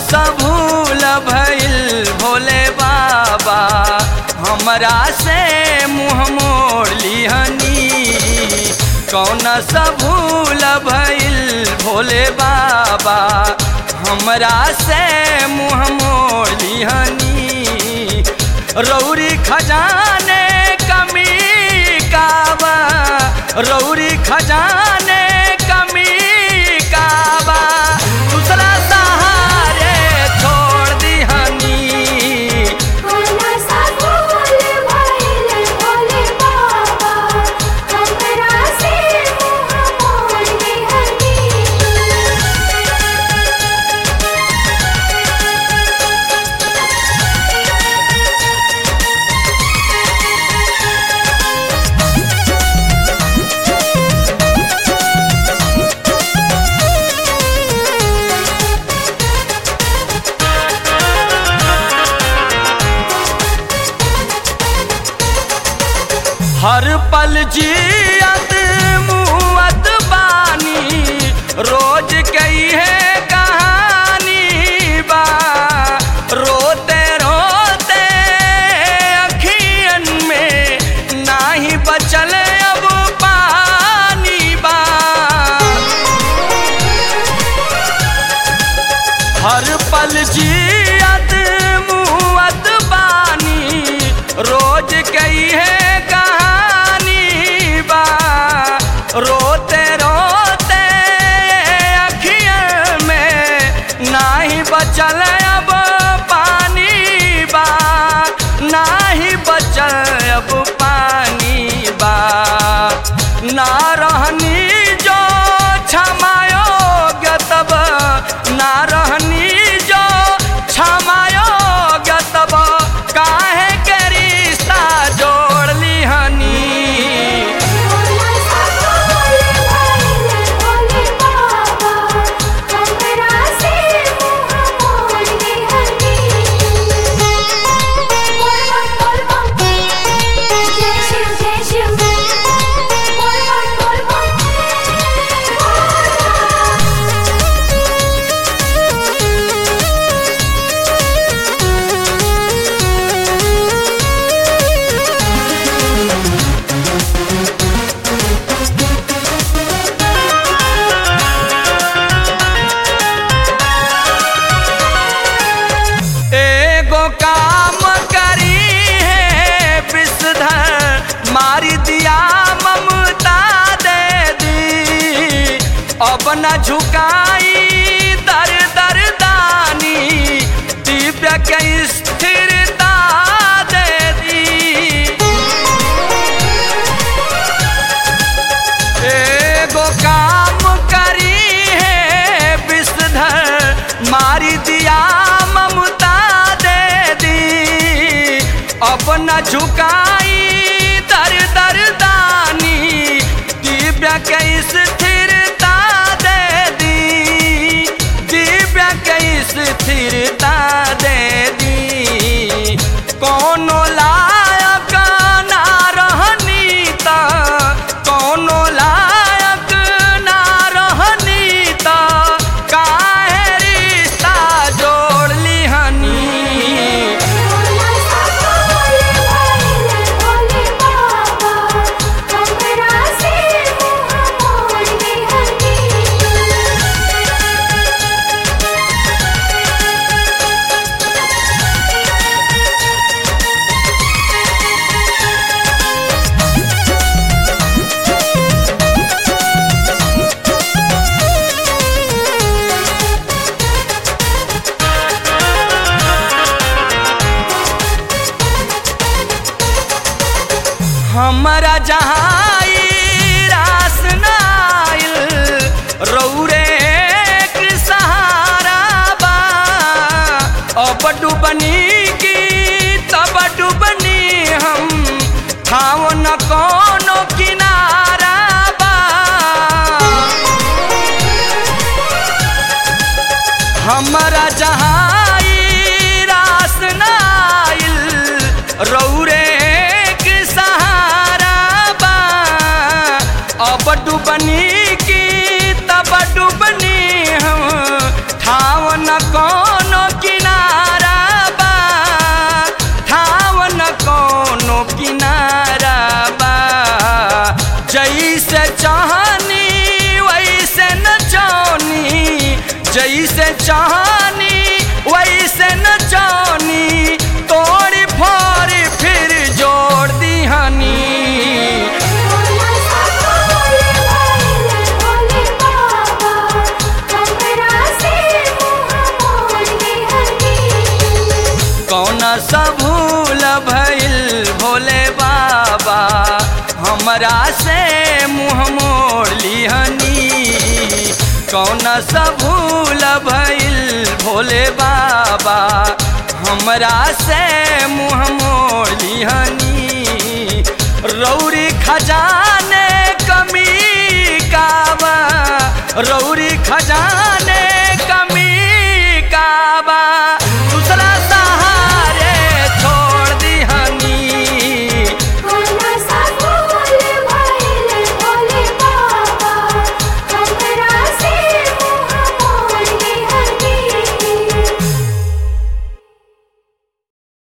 सा भूल भइल भोले बाबा हमरा से मुँह मोड़ लिहनी कौन सा भूल भइल भोले बाबा हमरा से मुँह मोड़ लिहनी रौरी खजाने कमी काबा रौरी खजाने कमी काबा दूसरा सहारे छोड़ दिहनी कोना सा भूल भइल भोले बाबा हमरा से मुँह मोड़ लिहनी हर पल जियत मुअत बानी रोज कई है कहानी बा रोते रोते अखियन में नाही बचल अब पानी बा हर पल जियत मुअत बानी रोज कई है कहानी बा रोते रोते अखियन में नाही बचल अब पानी बा नाही बचल अब पानी बा ना रहनी जो क्षमायोग्य तब ना रहनी जो क्षमायोग्य तब काहे के रिश्ता जोड़ लिहनी कोना सा भूल भइल भोले बाबा हमरा से मुँह मोड़ लिहनी बोल बोल बोल बोल जय शिव जय शिव बोल बोल बोल एगो काम करी है विषधर मारी दिया ममता दे दी अब न झुकाई दर दर दानी दिव्य के स्थिरता दे दी एगो काम करी है विषधर मारी दिया ममता दे दी अपना झुकाई दर दर दानी दिव्य के स्थिरता दे दी दिव्य के स्थिरता दे दी कोनो लायक ना रहनी त कोनो लायक ना रहनी त काहे रिश्ता जोड़ लिहनी कोना सा भूल भइल भोले बाबा हमरा से मुँह मोड़ लिहनी हमरा जहाँ ई रास नाइल रौरे के सहारा बा अब डुबनी की तब डुबनी हम ठाव न कोनो किनारा बा हमरा जहाँ ई रास नाइल रौरे के सहारा बा अब डुबनी की तब डुबनी हम ठाव न कोनो चाहनी वैसे न जानी तोड़ी फोड़ी फिर जोड़ दिहनी भोला सा भोले भाले भोले बाबा हमरा से मुँह मोड़ लिहनी कौन सा भूल भइल भोले बाबा हमरा से मुँह मोड़ लिहनी कौन सा भूल भइल भोले बाबा हमरा से मुँह मोड़ लिहनी रौरी खजाने